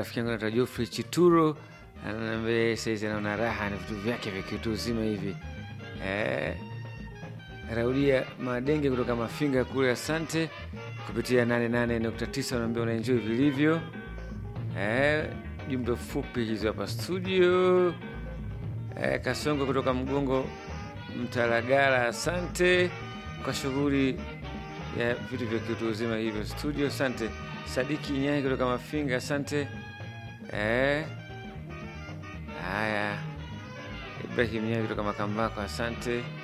rafiki yangu anaitwa Geoffrey Chituro ananiambia saizi anaona raha ni vitu vyake vya kiutu uzima hivi eh, Raudia Madenge kutoka Mafinga kule, asante kupitia 88.9 unaambia unaenjoy vilivyo. Eh, jumbe fupi hizo hapa studio. Eh, Kasongo kutoka Mgongo Mtalagala, asante kwa shughuli ya vitu vya kiutu uzima hivyo studio, asante. Sadiki Nyai kutoka Mafinga, asante. Eh, haya Ibrahim Nyai kutoka Makambako, asante.